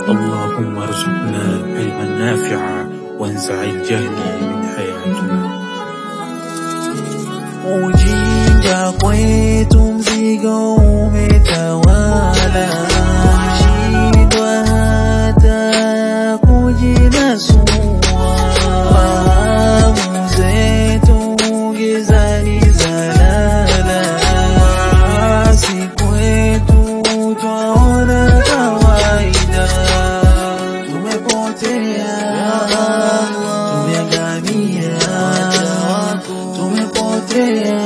اللهم ارزقنا العلم النافع وانزع الجهل من حياتنا Ujinga kwetu mzigo umetawala, shindwa hata kujinasua. Fahamu zetu gizani zalala, si kwetu twaona kawaida. Tumepotea, tumeangamia, tumepotea,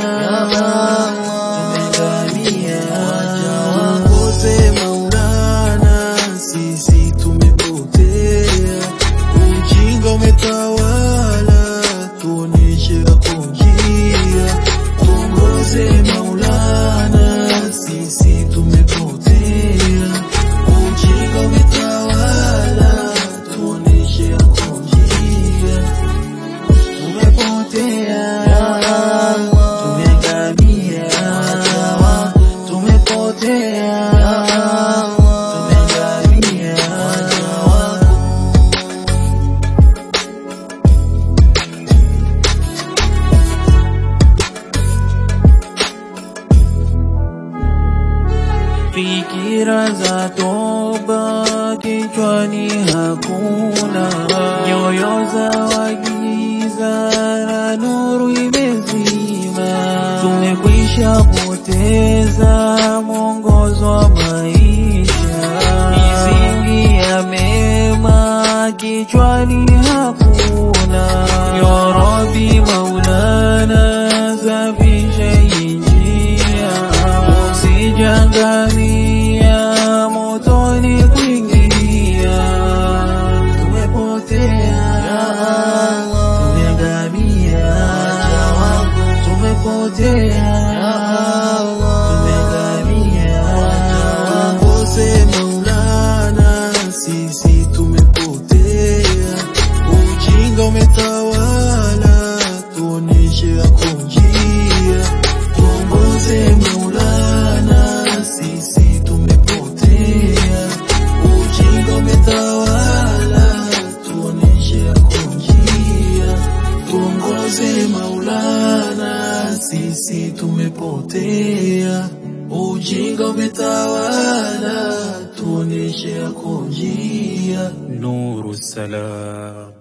tumeangamia. Wote Maulana, sisi tumepotea, ujinga umetawala, tuonyeshe yako njia, tuongoze Maulana, sisi tumepotea, ujinga umetawala, tuonyeshe yako njia tumepotea, tumeangamia, tumepotea, tumeangamia. Fikira za toba kichwani hakuna, nyoyo za wagiza na nuru imezima. Tumekwisha poteza mwongozo wa maisha, misingi ya mema kichwani hakuna. Ya Rabbi Maulana, safisha hii njia usijangamia motoni kuingia. Tumepotea, tumeangamia, tumepotea, tumeangamia. Kose Maulana, sisi tumepotea, ujinga umetawala, tuonyeshe yako njia, tuongoze Maulana, sisi tumepotea, ujinga umetawala, tuonyeshe yako njia, tuongoze Maulana, sisi tumepotea, ujinga umetawala, tuonyeshe yako njia. نور السلام